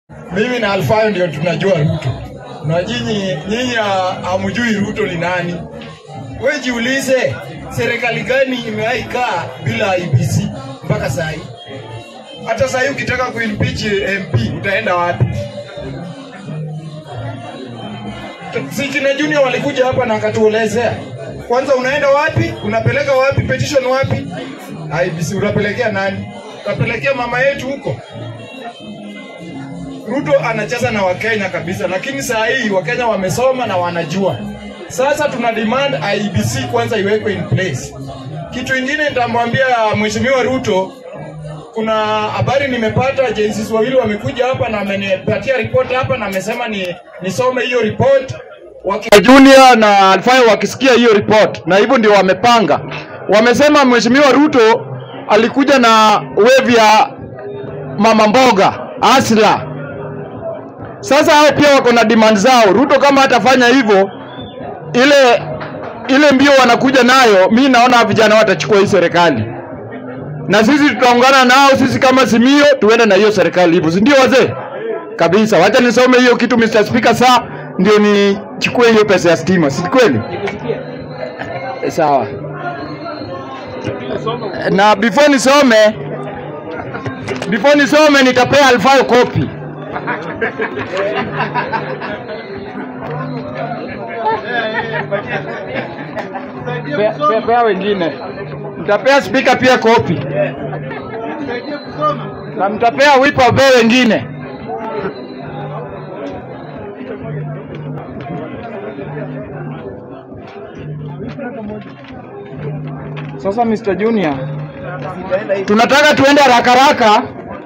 Mimi na Alfayo ndio tunajua Ruto, na nyinyi nyinyi ha- hamjui Ruto ni nani. Wewe jiulize, serikali gani imewahi kaa bila IBC mpaka saa hii? Hata saa hii ukitaka kuimpeach MP utaenda wapi? Si kina Junior walikuja hapa na akatuelezea. Kwanza unaenda wapi? Unapeleka wapi petition wapi? IBC unapelekea nani? Utapelekea mama yetu huko? Ruto anacheza na Wakenya kabisa, lakini saa hii Wakenya wamesoma na wanajua. Sasa tuna demand IBC kwanza iwekwe in place. Kitu ingine nitamwambia Mheshimiwa Ruto, kuna habari nimepata, agencies wawili wamekuja hapa na amenipatia report hapa na amesema ni nisome hiyo report Waki... Junior na Alfayo wakisikia hiyo report, na hivyo ndio wamepanga. Wamesema Mheshimiwa Ruto alikuja na wave ya mama mboga asla sasa hao pia wako na demand zao. Ruto kama hatafanya hivyo, ile ile mbio wanakuja nayo, mi naona vijana watachukua hii serikali, na sisi tutaungana nao, sisi kama Simio tuende na hiyo serikali hivyo, si ndio wazee? Kabisa. Wacha nisome hiyo kitu Mr. Speaker, saa ndio nichukue hiyo pesa ya stima, si kweli? Eh, Sawa. Na before nisome before nisome nitapea Alfayo kopi. Pea, pea, pea wengine. Mtapea spika pia kopi na mtapea wipa be wengine. Sasa Mr. Junior, tunataka tuende haraka haraka.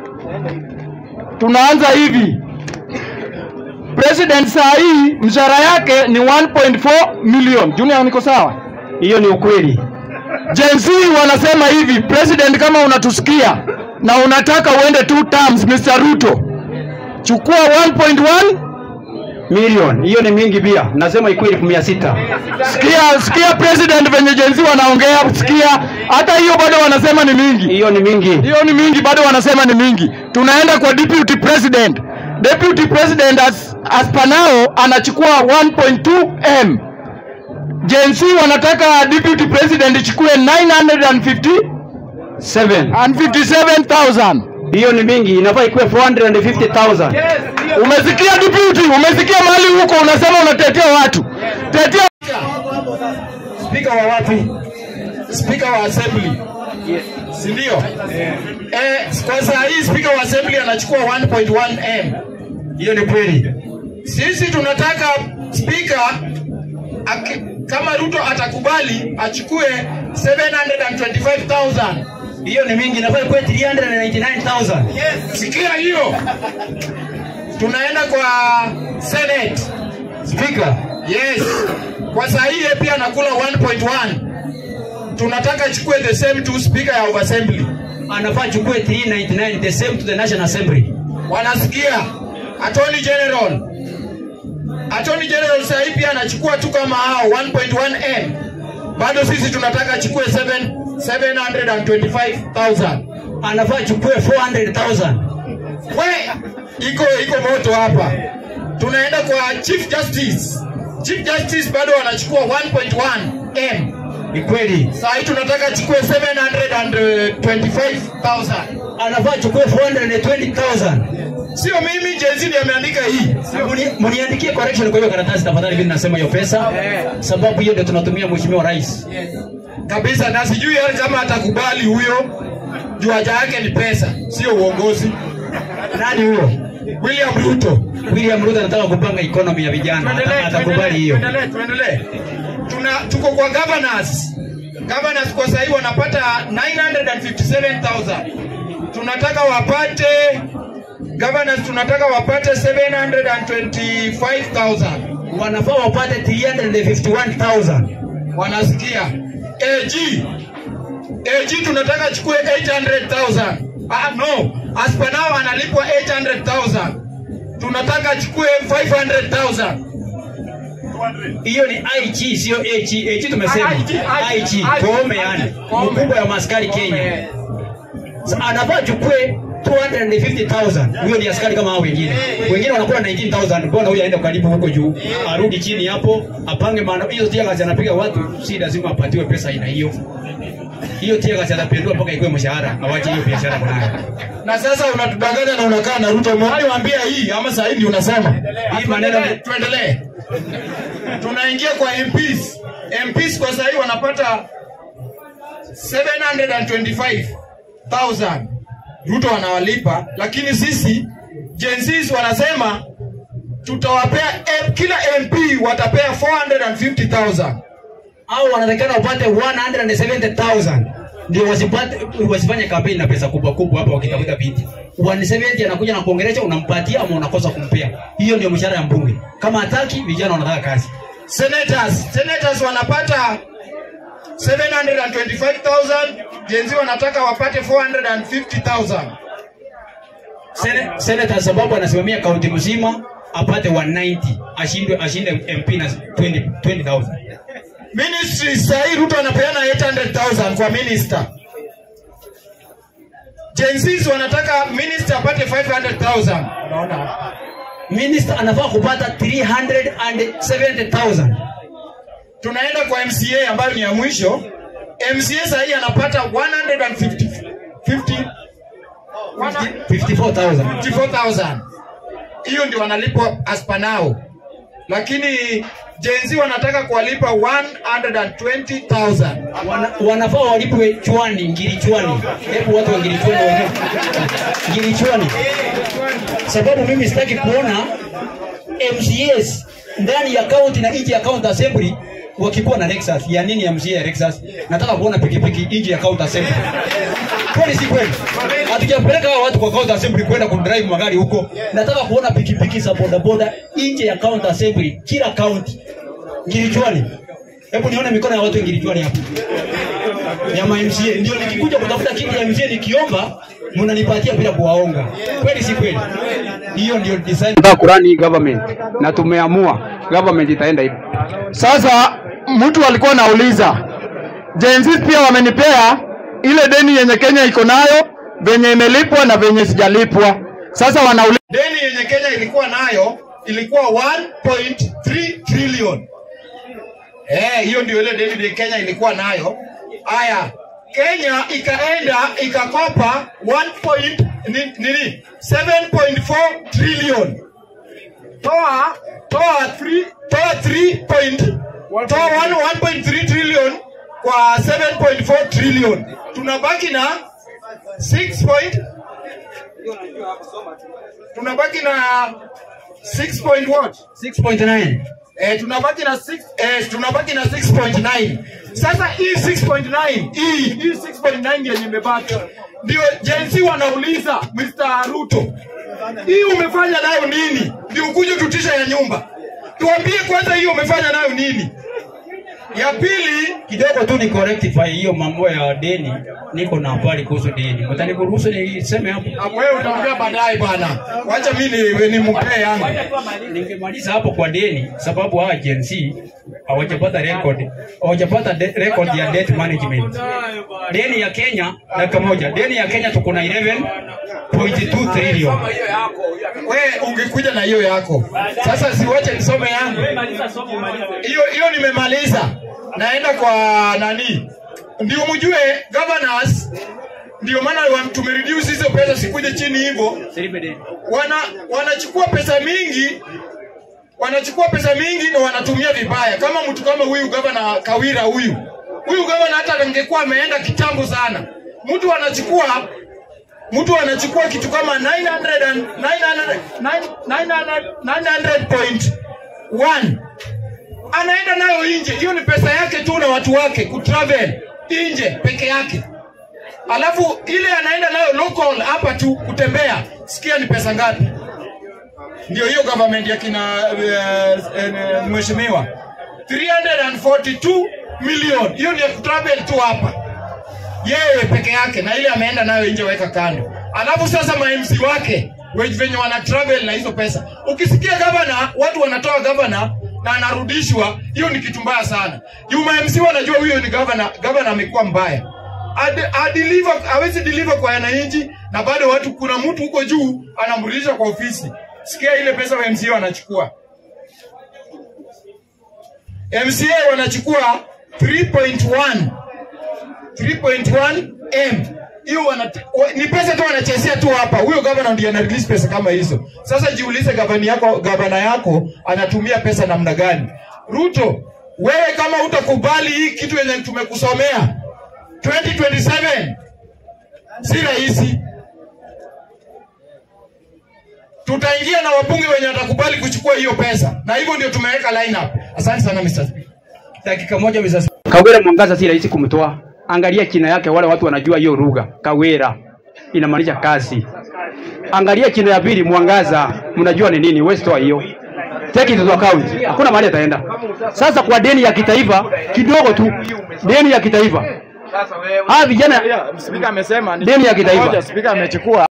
Tunaanza hivi. President saa hii mshahara yake ni 1.4 million. Junior, niko sawa? Hiyo ni ukweli. Gen Z wanasema hivi, president, kama unatusikia na unataka uende two terms, Mr. Ruto, chukua 1.1 Milioni hiyo ni mingi pia, nasema ikuwe elfu mia sita. Sikia, sikia president venye Gen Z wanaongea, sikia. Hata hiyo bado wanasema ni mingi, Hiyo ni mingi. hiyo ni mingi, bado wanasema ni mingi. Tunaenda kwa deputy president. Deputy president as, as panao anachukua 1.2 m. Gen Z wanataka deputy president ichukue 950 Seven. and 57,000. Hiyo ni mingi, inafaa ikuwe 450,000. Umesikia deputy? Umesikia mahali huko unasema unatetea watu. Tetea Spika wa wapi? Spika wa assembly. Si ndio? Eh, kwa saa hii spika wa assembly anachukua 1.1 m. Hiyo ni kweli. Sisi tunataka spika aki- kama Ruto atakubali achukue 725,000. Hiyo ni mingi, inafaa ikuwe 399,000. Sikia hiyo. Tunaenda kwa Senate. Speaker, Yes. Kwa saa hii yeye pia anakula 1.1. Tunataka achukue the same two speaker ya of assembly. anafaa achukue 399 the same to the National Assembly. Wanasikia? Attorney General. Attorney General saa hii pia anachukua tu kama hao 1.1 m. Bado sisi tunataka achukue 7 725,000. Anafaa achukue 400,000. We, iko iko moto hapa. Tunaenda kwa Chief Justice. Chief Justice bado wanachukua 1.1 m. Ni kweli. Saa hii tunataka achukue 725,000. Anafaa achukue 420,000. Sio mimi, Jay-Z ndiye ameandika hii. Muni- Muniandikie correction kwa hiyo karatasi tafadhali, vile nasema hiyo pesa, sababu hiyo ndio tunatumia mheshimiwa rais. Kabisa na sijui hata kama atakubali huyo. Juu haja yake ni pesa, sio uongozi. Nani huyo? William Ruto. William Ruto anataka kupanga economy ya vijana, Tuendelee, Ata- atakubali hiyo. tuendelee, tuendelee. Tuna tuko kwa governors. Governors kwa sasa hivi wanapata 957,000. Tunataka wapate governors tunataka wapate 725,000. Wanafaa wapate 351,000. Wanasikia? AG AG tunataka achukue 800,000. Ah, no. As per now analipwa 800,000. Tunataka achukue 500,000. Hiyo ni IG sio AG. AG tumesema. IG, IG, Koome yani. Koome. Mkubwa ya maskari Kenya. Sa- Anafaa achukue 250,000 huyo ni askari kama hao wengine wengine wanakula 19000 mbona huyu aende karibu huko juu arudi chini hapo apange maana hiyo tia kazi anapiga watu si lazima apatiwe pesa aina hiyo hiyo tia kazi atapendua mpaka ikuwe mshahara awache hiyo biashara kunayo na sasa unatudanganya na unakaa na Ruto. Umewahi waambia hii ama saa hii ndio unasema Hii maneno ni- tuendelee. Tunaingia kwa MPs. MPs kwa saa hii wanapata 725,000 Ruto wanawalipa, lakini sisi Gen Zs wanasema tutawapea M- kila MP watapea 450,000 au wanatakana wapate 170,000 ndio wasipate wasifanye kampeni na pesa kubwa kubwa hapa wakitafuta viti 170 anakuja na kuongelesha unampatia ama unakosa kumpea hiyo ndio mshahara ya mbunge kama hataki vijana wanataka kazi senators senators wanapata 725,000 Gen Z wanataka wapate 450,000 Sene- senator sababu anasimamia kaunti mzima apate 190 ashindwe ashinde MP na 20 20000 ministry sahii Ruto anapeana 800,000 kwa minister Gen Zs wanataka minister apate 500,000 unaona minister anafaa kupata 370000 tunaenda kwa MCA ambayo ni ya mwisho MCA sahii anapata 150 50 54000 54,000 hiyo ndio wanalipwa as per now, lakini Gen Z wanataka kuwalipa 120,000 Wana, wanafaa walipwe chwani ngiri chwani hebu watu wa ngiri chwani waone ngiri chwani sababu mimi sitaki kuona mcs ndani ya county na nje ya county assembly wakikuwa na Lexus ya nini ya mca ya Lexus nataka kuona pikipiki nje ya county assembly kweli si kweli hatujapeleka hawa watu kwa county assembly kwenda kudrive magari huko nataka kuona pikipiki za bodaboda nje ya county assembly kila county ngirichwani hebu nione mikono ya watu ngirichwani hapo ya MCA ndio nikikuja kutafuta kiti ya MCA nikiomba mnanipatia bila kuwaonga kweli si kweli hiyo ndio design tunataka kurani hii government na tumeamua government itaenda hivyo. Sasa mtu alikuwa anauliza Gen Z pia wamenipea ile deni yenye Kenya iko nayo venye imelipwa na venye sijalipwa. Sasa wanauliza deni yenye Kenya ilikuwa nayo ilikuwa 1.3 trillion. Eh, hiyo ndio ile deni yenye Kenya ilikuwa nayo. Aya, Kenya ikaenda ikakopa 1 point, ni- nini 7.4 trillion. Toa toa 3 toa 3 point toa 1 1.3 trillion kwa 7.4 trillion. Tunabaki na 6 point tunabaki na 6 point what? 6.9 Eh, tunabaki na 6 eh, tunabaki na 6.9. Sasa hii 6.9 hii hii 6.9 yenye imebaki ndio Gen Z wanauliza Mr. Ruto, hii umefanya nayo nini? Ndio ukuje tutisha ya nyumba. Tuambie kwanza hii umefanya nayo nini? Ya pili kidogo tu ni correctify hiyo mambo ya deni niko na habari kuhusu deni mtanikuruhusu niseme hapo ah, wewe utaongea baadaye bwana. Wacha mimi ni, ni mpee yangu. ningemaliza hapo kwa deni sababu hawa Gen Z hawajapata record hawajapata de- record ya debt management deni ya Kenya dakika moja deni ya Kenya tuko na 11.2 trillion We ungekuja na hiyo yako. Sasa siwache nisome yangu. Hiyo hiyo nimemaliza. Naenda kwa nani? Ndio mjue governors ndio maana wa- tumereduce hizo pesa sikuje chini hivyo. Wana wanachukua pesa mingi wanachukua pesa mingi na wanatumia vibaya. Kama mtu kama huyu gavana Kawira huyu. Huyu gavana hata angekuwa ameenda kitambo sana. Mtu anachukua mtu anachukua kitu kama 900 and 900 900 900.1 anaenda nayo nje. Hiyo ni pesa yake tu na watu wake kutravel nje peke yake, alafu ile anaenda nayo local hapa tu kutembea, sikia ni pesa ngapi? Ndio hiyo government ya kina uh, uh, mheshimiwa 342 million, hiyo ni ya kutravel tu hapa yeye peke yake na ile ameenda nayo nje weka kando. Alafu sasa ma MC wake we- venye wana travel na hizo pesa. Ukisikia gavana, watu wanatoa gavana na anarudishwa, hiyo ni kitu mbaya sana. Juu ma MC wanajua huyo ni gavana, gavana amekuwa mbaya. Ad- adeliver hawezi deliver kwa wananchi na bado watu kuna mtu huko juu anamrudisha kwa ofisi sikia ile pesa wa MCA wanachukua MCA wanachukua 3.1 3.1 M hiyo wana, wa- ni pesa tu wanachezea tu hapa. Huyo gavana ndiye ana release pesa kama hizo. Sasa jiulize gavana yako, gavana yako anatumia pesa namna gani? Ruto, wewe kama utakubali hii kitu yenye tumekusomea 2027 si rahisi. Tutaingia na wabunge wenye watakubali kuchukua hiyo pesa, na hivyo ndio tumeweka lineup. Asante sana Mr. Speaker. Dakika moja Mr. Kawira Mwangaza si rahisi kumtoa. Angalia china yake, wale watu wanajua hiyo lugha. Kawira inamaanisha kazi. Angalia china ya pili Mwangaza, mnajua ni nini? Wewe toa hiyo. Take it to account. Hakuna mahali ataenda. Sasa kwa deni ya kitaifa kidogo tu, deni ya kitaifa. Ah, vijana Spika amesema Deni ya kitaifa. Spika amechukua